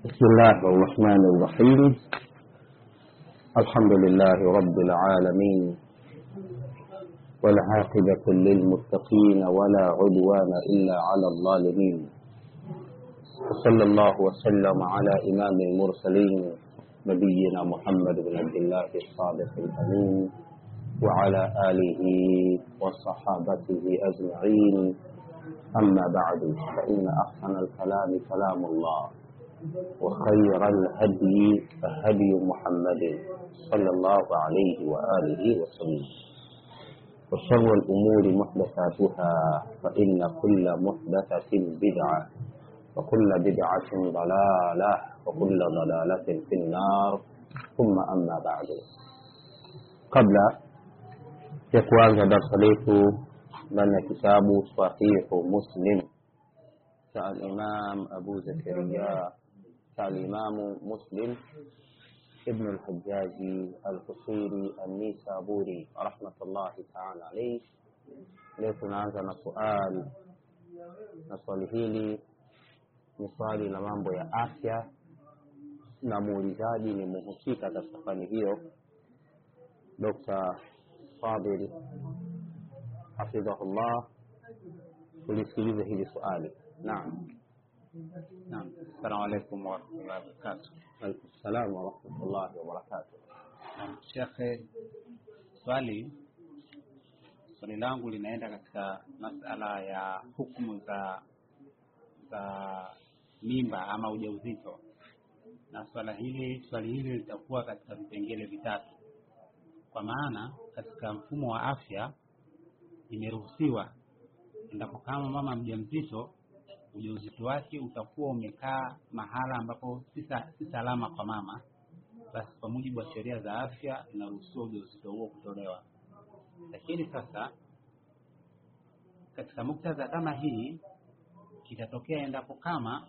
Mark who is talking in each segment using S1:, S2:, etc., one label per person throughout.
S1: بسم الله الرحمن الرحيم الحمد لله رب العالمين والعاقبة للمتقين ولا عدوان إلا على الظالمين وصلى الله وسلم على إمام المرسلين نبينا محمد بن عبد الله الصادق الأمين وعلى آله وصحابته أجمعين أما بعد فإن أحسن الكلام كلام الله وخير الهدي هدي محمد صلى الله عليه وآله وسلم وشر الأمور محدثاتها فإن كل محدثة بدعة وكل بدعة ضلالة وكل ضلالة في النار ثم أما بعد قبل يكوان درس ليكو ndani ya kitabu sahihu muslim cha alimam abu zakaria cha alimamu muslim ibnu lhajaji alkusiri annisaburi rahmatullahi taala alaihi leo tunaanza na sual na swali hili ni swali la mambo ya afya na muulizaji ni muhusika katika fani hiyo dr fadil hafidhahullah tulisikiliza hili swali naam
S2: Naam, assalamu alaikum warahmatullahi wabarakatuh.
S1: alaikum salam warahmatullahi wabarakatuh
S2: Naam, Shekhe, swali swali langu linaenda katika masala ya hukumu za za mimba ama ujauzito, na swala hili swali hili litakuwa katika vipengele vitatu, kwa maana katika mfumo wa afya imeruhusiwa endapo kama mama mjamzito ujauzito wake utakuwa umekaa mahala ambapo si salama kwa mama, basi kwa mujibu wa sheria za afya inaruhusiwa ujauzito huo kutolewa. Lakini sasa katika muktadha kama hii, kitatokea endapo kama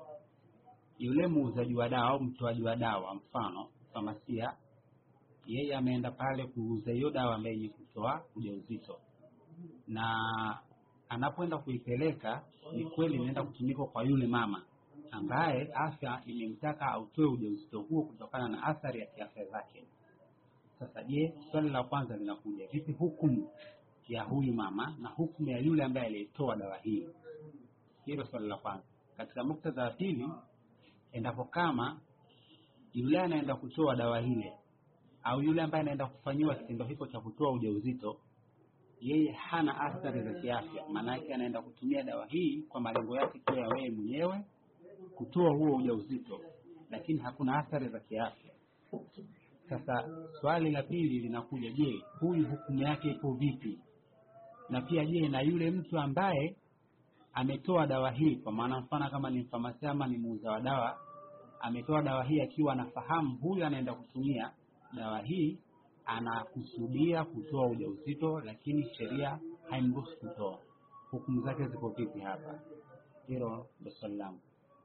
S2: yule muuzaji wa dawa au mtoaji wa dawa, mfano famasia, yeye ameenda pale kuuza hiyo dawa ambayo yenye kutoa ujauzito na anapoenda kuipeleka ni kweli inaenda kutumika kwa yule mama ambaye afya imemtaka autoe ujauzito huo kutokana na athari ya kiafya zake. Sasa je, swali la kwanza linakuja vipi, hukumu ya huyu mama na hukumu ya yule ambaye aliyetoa dawa hii? Hilo swali la kwanza. Katika muktadha wa pili, endapo kama yule anaenda kutoa dawa hile au yule ambaye anaenda kufanyiwa kitendo hicho cha kutoa ujauzito yeye hana athari za kiafya, maana yake anaenda kutumia dawa hii kwa malengo yake tu ya wewe mwenyewe kutoa huo ujauzito, lakini hakuna athari za kiafya. Sasa swali la pili linakuja, je, huyu hukumu yake ipo vipi? Na pia je, na yule mtu ambaye ametoa dawa hii, kwa maana mfano kama ni mfamasia ama ni muuza wa dawa, ametoa dawa hii akiwa anafahamu huyu anaenda kutumia dawa hii anakusudia kutoa ujauzito lakini sheria haimruhusu kutoa, hukumu zake ziko vipi hapa? Hilo ndo swali langu.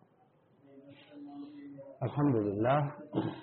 S1: alhamdulillah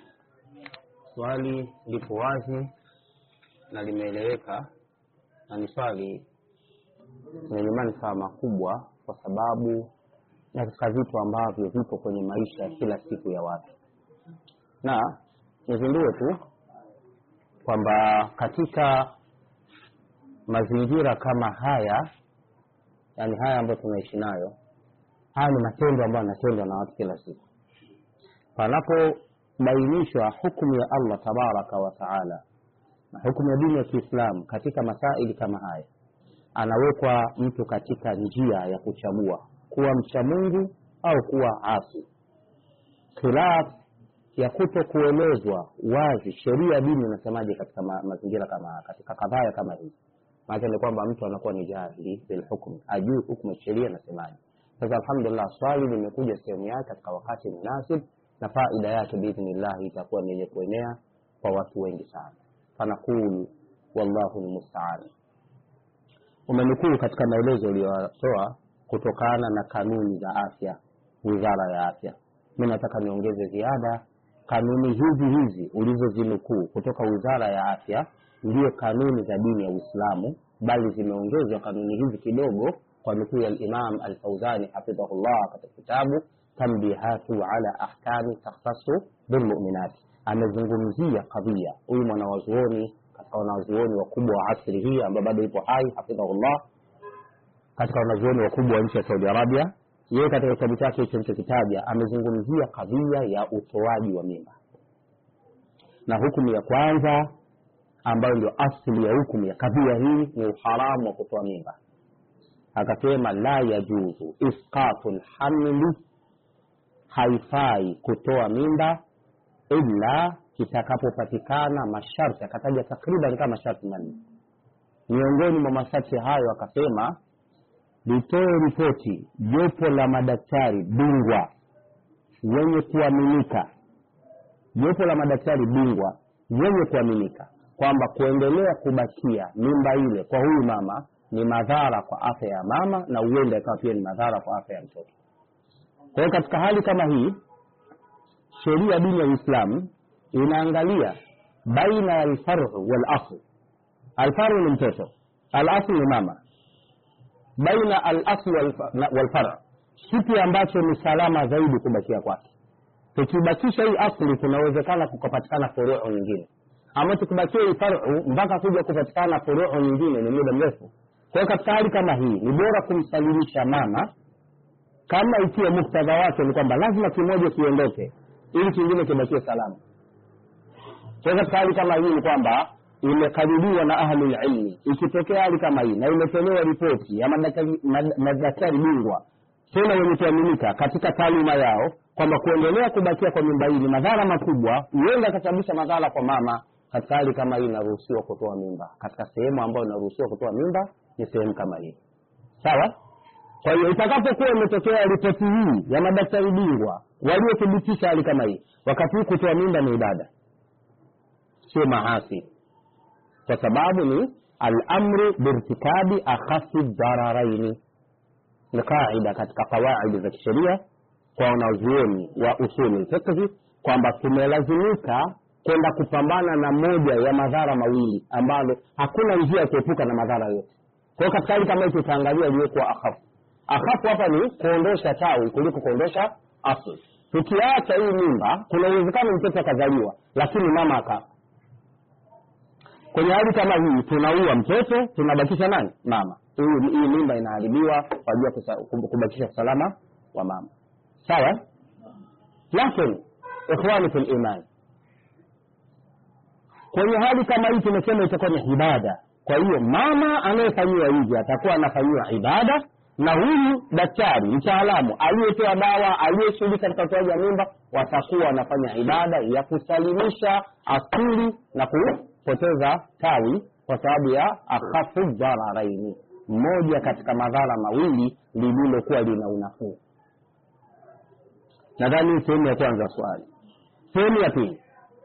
S1: swali lipo wazi na limeeleweka na ni swali lenye manufaa makubwa kwa sababu na katika vitu ambavyo vipo kwenye maisha ya kila siku ya watu na nizindue tu kwamba katika mazingira kama haya, yani haya ambayo tunaishi nayo, haya ni matendo ambayo yanatendwa na watu kila siku. Panapobainishwa hukumu ya Allah tabaraka wa taala na hukumu ya dini ya Kiislamu katika masaili kama haya, anawekwa mtu katika njia ya kuchagua kuwa mcha Mungu au kuwa asi. Khilaf ya kuto kuelezwa wazi sheria ya dini inasemaje katika ma, mazingira kama katika kadhaya kama hizi, maana ni kwamba mtu anakuwa ni jahili bil hukm, ajui hukumu ya sheria inasemaje. Sasa alhamdulillah, swali limekuja sehemu yake katika wakati munasib, na faida yake biidhnillah itakuwa ni yenye kuenea kwa watu wengi sana. Fanaqul wallahu lmustaan. Umenukuu katika maelezo uliyotoa kutokana na kanuni za afya, wizara ya afya. Mi nataka niongeze ziada kanuni hizi hizi ulizozinukuu kutoka wizara ya afya ndiyo kanuni za dini ya Uislamu, bali zimeongezwa kanuni hizi kidogo kwa nukuu ya Imam Al-Fauzani hafidhahullah katika kitabu tambihatu ala ahkami takhtasu bilmuminati amezungumzia kadhia huyu mwanawazuoni katika wanawazuoni wakubwa wa asri hii ambayo bado ipo hai hafidhahullah katika wanazuoni wakubwa wa nchi ya saudi arabia yeye katika kitabu chake hicho nichokitaja amezungumzia kadhia ya utoaji wa mimba na hukumu ya kwanza ambayo ndio asli ya hukumu ya kadhia hii ni uharamu wa kutoa mimba akasema la yajuzu isqatu lhamli haifai kutoa mimba illa kitakapopatikana masharti akataja takriban kama masharti manne miongoni mwa masharti hayo akasema litoe ripoti jopo la madaktari bingwa wenye kuaminika jopo la madaktari bingwa wenye kuaminika kwamba kuendelea kubakia mimba ile kwa huyu mama ni madhara kwa afya ya mama na huenda ikawa pia ni madhara kwa afya ya mtoto kwa hiyo katika hali kama hii sheria ya dini ya uislamu inaangalia baina ya alfaru walasl alfaru ni mtoto alasl ni mama baina alasl walfar kipi ambacho ni salama zaidi kubakia kwake tukibakisha hii asli kunawezekana kukapatikana furuu nyingine ama tukibakia hii faru mpaka kuja kupatikana furuu nyingine ni muda mrefu kwa hiyo katika hali kama hii ni bora kumsalimisha mama kama ikiwa muktadha wake ni kwamba lazima kimoja kiondoke ili kingine kibakie salama kwa katika hali kama hii ni kwamba imekadiriwa na ahlulilmi ikitokea hali kama hii na imetolewa ripoti ya madaktari madaktari bingwa tena wenye kuaminika katika taaluma yao kwamba kuendelea kubakia kwa mimba hii ni madhara makubwa huenda akasababisha madhara kwa mama katika hali kama hii inaruhusiwa kutoa mimba katika sehemu ambayo inaruhusiwa kutoa mimba ni sehemu kama hii sawa kwa hiyo itakapokuwa imetokea ripoti hii ya madaktari bingwa waliothibitisha hali kama hii wakati huu kutoa mimba ni ibada sio maasi kwa sababu ni alamru birtikabi akhafi dhararaini ni qaida katika qawaidi za kisheria kwa wanazuoni wa usuli lfikhi kwamba tumelazimika kwenda kupambana na moja ya madhara mawili ambalo hakuna njia ya kuepuka na madhara yote kwa hiyo katika hali kama hii tutaangalia iliyokuwa akhafu akhafu hapa ni kuondosha tawi kuliko kuondosha asli tukiacha hii mimba kuna uwezekano mtoto akazaliwa lakini mama akafa kwenye hali kama hii tunaua mtoto tunabakisha nani mama hii hii mimba inaharibiwa kwa ajili ya kusa- kubakisha usalama wa mama sawa lakini ikhwani fi liman kwenye hali kama hii tumesema itakuwa ni ibada kwa hiyo mama anayefanyiwa hivi atakuwa anafanyiwa ibada na huyu daktari mtaalamu aliyetoa dawa aliyeshughulika katika utoaji wa mimba watakuwa wanafanya ibada ya kusalimisha asili na kupoteza tawi kwa sababu ya akhafu dhararaini moja katika madhara mawili lililokuwa lina unafuu nadhani sehemu ya kwanza swali sehemu ya pili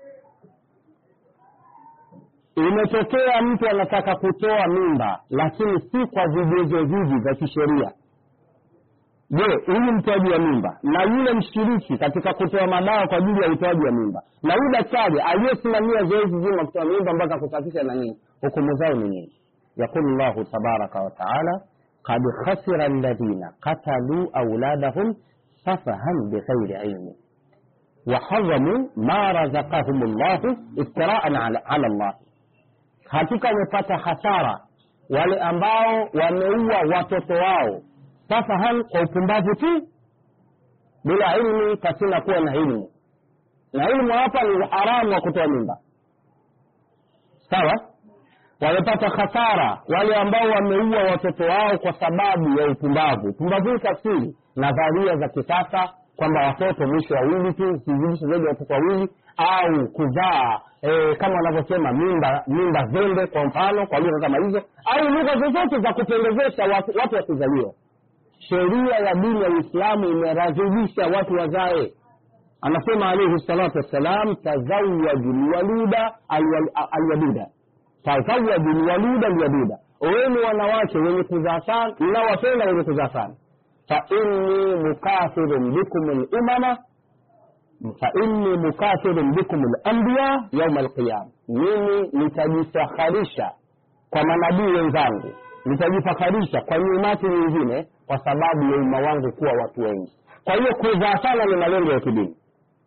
S1: imetokea mtu anataka kutoa mimba lakini si kwa vigezo hivi vya kisheria je huyu mtoaji wa mimba na yule mshiriki katika kutoa madawa kwa ajili ya utoaji wa mimba na huyu daktari aliyesimamia zoezi zima kutoa mimba mpaka kusafisha na nini hukumu zao ni nini yaqulu llahu tabaraka wataala kad khasira alladhina qataluu auladahum safahan bighairi ilmi waharamu ma razakahum llahu iftiraan ala, ala llahi hakika wamepata hasara wale ambao wameua watoto wao safahan kwa upumbavu tu bila ilmi pasina kuwa na ilmu na ilmu hapa ni uharamu wa kutoa mimba sawa wamepata hasara wale ambao wameua watoto wao kwa sababu ya upumbavu upumbavu huu tafsiri nadharia za kisasa kwamba watoto mwisho wawili tu sizidishe zaidi ya watoto wawili au kuzaa e, kama wanavyosema mimba mimba zende kwa mfano kwa lugha kama hizo au lugha zozote za kupendezesha watu, watu wasizaliwa sheria ya dini ya uislamu imeradhilisha watu wazae anasema alaihi salatu wassalam tazawaju lwaluda alwaduda tazawaju lwaluda alwaduda oweni wanawake wenye kuzaa sana mnawapenda wenye kuzaa sana fainni mukathirun bikum lumama fainni mukathirun bikum lambiya yauma alqiyama mimi nitajifakharisha kwa manabii wenzangu nitajifakharisha kwa nyumati nyingine kwa sababu ya umma wangu kuwa watu wengi kwa hiyo kuzaa sana ni malengo ya kidini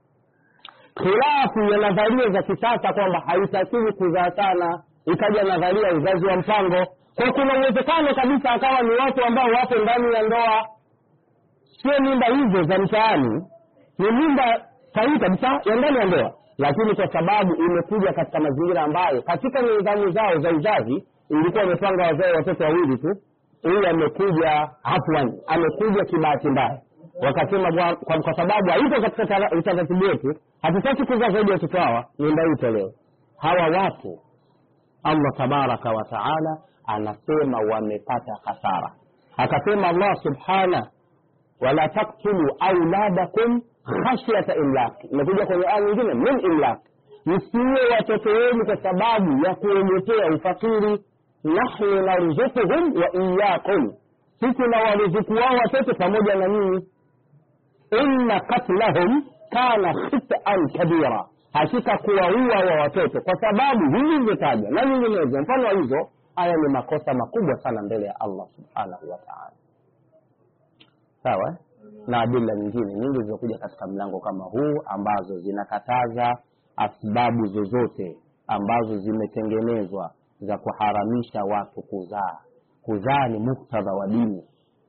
S1: khilafu ya nadharia za kisasa kwamba haitakiwi kuzaa sana ikaja nadharia ya uzazi wa mpango kwa kuna uwezekano kabisa akawa ni watu ambao wapo ndani ya ndoa sio mimba hizo za mtaani ni mimba sahihi kabisa ya ndani ya ndoa lakini kwa sababu imekuja katika mazingira ambayo katika nidhamu zao za uzazi ilikuwa imepanga wazae watoto wawili tu huyu amekuja hafwan amekuja kibahati mbaya wakasema bwa- kwa, kwa sababu haipo katika tara- utaratibu wetu hatutaki kuzaa zaidi ya watoto hawa nyumba hii itolewe hawa watu allah tabaraka wa taala anasema wamepata hasara akasema allah subhana wala taktulu auladakum khashyata imlaq imekuja kwenye aya nyingine min imlaq msiue watoto wenu kwa sababu ya kuogopea ufakiri nahnu narzukuhum wa iyakum sisi na waruzuku wao watoto pamoja na nyinyi inna katlahum kana khitan kabira hakika kuwaua wa watoto kwa sababu vilivyotajwa na nyinginezo mfano wa hizo haya ni makosa makubwa sana mbele ya allah subhanahu wa taala sawa eh? na adila nyingine nyingi zilizokuja katika mlango kama huu ambazo zinakataza asbabu zozote ambazo zimetengenezwa za kuharamisha watu kuzaa kuzaa ni muktadha wa dini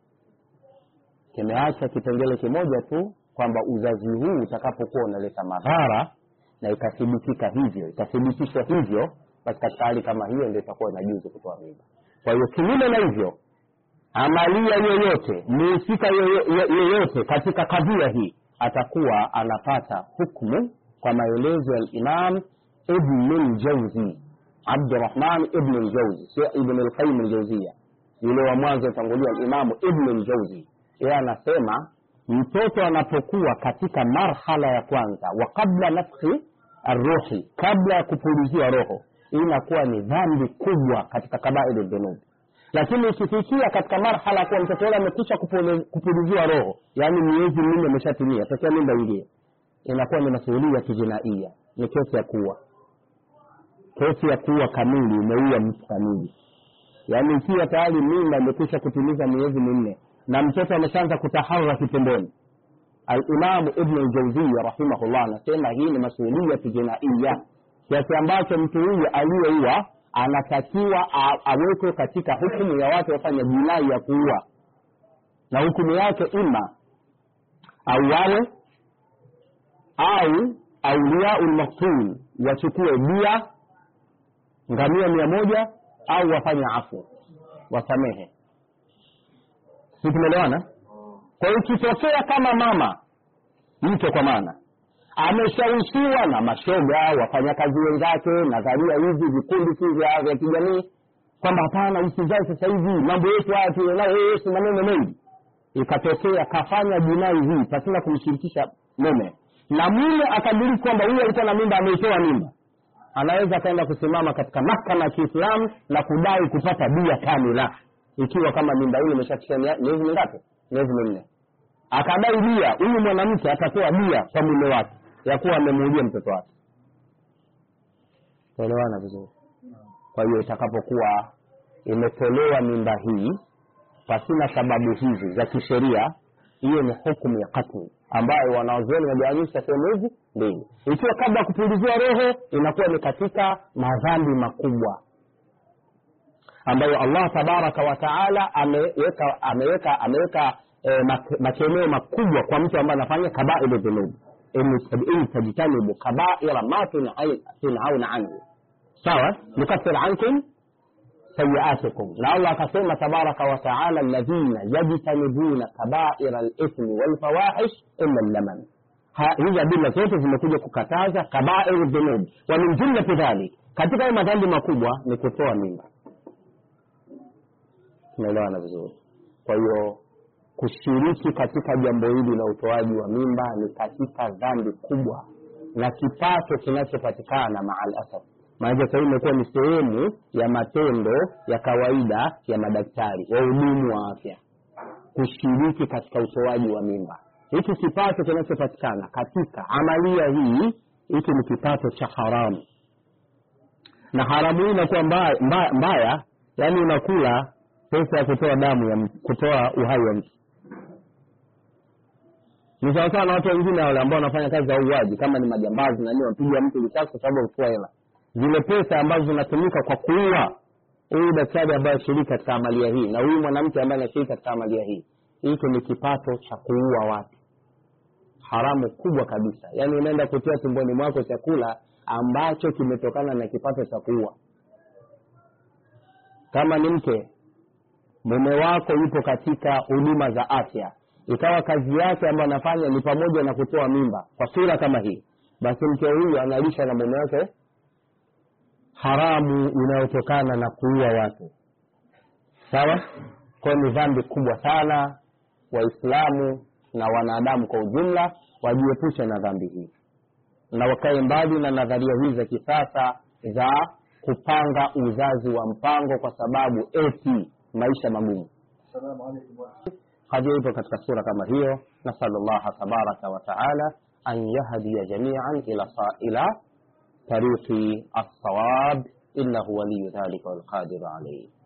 S1: kimeacha kipengele kimoja tu kwamba uzazi huu utakapokuwa unaleta madhara na ikathibitika hivyo ikathibitishwa hivyo basi katika hali kama hiyo ndio itakuwa inajuzu kutoa mimba kwa hiyo kinyume na hivyo amalia yoyote muhusika yoyo- yo- yoyote katika kadhia hii atakuwa anapata hukmu kwa maelezo ya limam ibnu ljauzi abdurahman ibnu ljauzi sio ibnu lqaim ljauzia yule wa mwanzo tangulia limamu ibnu ljauzi yeye anasema mtoto anapokuwa katika marhala ya kwanza wa qabla nafkhi arruhi kabla ya kupuliziwa roho hii inakuwa ni dhambi kubwa katika kabairi dhunubi lakini ikifikia katika marhala kuwa mtoto yule amekwisha kupuli- kupuliziwa roho yaani miezi minne imeshatimia tokea mimba ingie inakuwa ni masuhulia kijinaia ni kesi ya kuua kesi ya kuua kamili umeua mtu kamili yaani ikiwa tayari mimba imekwisha kutimiza miezi minne na mtoto ameshaanza kutaharaki pembeni alimamu ibnu ljauzia rahimahullah anasema hii ni masuuliyatu jinaiya kiasi ambacho mtu huyu aliyeua anatakiwa a- awekwe katika hukumu ya watu wafanya jinai ya kuua na hukumu yake ima auawe au auliau lmaktul wachukue dia ngamia mia moja au wafanye afu wasamehe si tumeelewana kwa hiyo ikitokea kama mama mke kwa maana ameshawishiwa na mashoga wafanyakazi wenzake nadharia hizi vikundi si vya vya kijamii kwamba hapana usizae sasa hivi mambo yetu haya tunayo si maneno mengi ikatokea kafanya jinai hii pasina kumshirikisha mume na mume akadiriki kwamba huyu alikuwa na mimba ameitoa mimba anaweza akaenda kusimama katika mahkama ya kiislamu na kudai kupata dia kamila ikiwa kama mimba hili imeshafikia mia- miezi mingapi miezi minne akadai dia huyu mwanamke atatoa dia kwa mume wake ya kuwa amemuulia mtoto wake tuelewana vizuri kwa hiyo itakapokuwa imetolewa mimba hii pasina sababu hizi za kisheria hiyo ni hukumu ya katli ambayo wanawazuoni wamegawanyisha sehemu hizi mbili ikiwa kabla ya kupuliziwa roho inakuwa ni katika madhambi makubwa ambayo allah tabaraka wa taala ameweka ameweka ameweka eh, mak- makemeo makubwa kwa mtu ambaye anafanya kabairu dhunub in tajtanibu kabaira ma tunhai- tunhauna anhu sawa nukafir ankum sayiatikum na allah akasema tabaraka wataala alladhina yajtanibuna kabaira lithmi walfawahish illa llaman Ha- hizi adila zote zimekuja kukataza kabairu dhunub wa min jumlati dhalik katika hayo madhambi makubwa ni kutoa mimba tunaelewana vizuri kwa hiyo kushiriki katika jambo hili la utoaji wa mimba ni katika dhambi kubwa na kipato kinachopatikana maa lasaf maanake sahii imekuwa ni sehemu ya matendo ya kawaida ya madaktari wahudumu wa afya kushiriki katika utoaji wa mimba hiki kipato kinachopatikana katika amalia hii hiki ni kipato cha haramu na haramu hii inakuwa mbaya, mbaya, mbaya yaani unakula pesa ya kutoa damu ya mtu, kutoa uhai wa mtu ni sawasawa na watu wengine wale ambao wanafanya kazi za uuaji kama ni majambazi na nini wapiga mtu risasi kwa sababu alikuwa hela zile pesa ambazo zinatumika kwa kuua huyu daktari ambaye ashiriki katika amalia hii na huyu mwanamke ambaye anashiriki katika amalia hii hicho ni kipato cha kuua watu haramu kubwa kabisa yaani unaenda kutia tumboni mwako chakula ambacho kimetokana na kipato cha kuua kama ni mke mume wako yupo katika huduma za afya ikawa kazi yake ambayo anafanya ni pamoja na kutoa mimba kwa sura kama hii basi mke huyu analishwa na mume wake haramu inayotokana na kuua watu sawa kwayo ni dhambi kubwa sana waislamu na wanadamu kwa ujumla wajiepushe na dhambi hii na wakae mbali na nadharia hizi za kisasa za kupanga uzazi wa mpango kwa sababu eti maisha magumu haja ipo katika sura kama hiyo nasalu llaha tabaraka wataala an yahdiya jamian ila, ila tariqi alsawab innahu waliyu dhalika walqadiru alaihi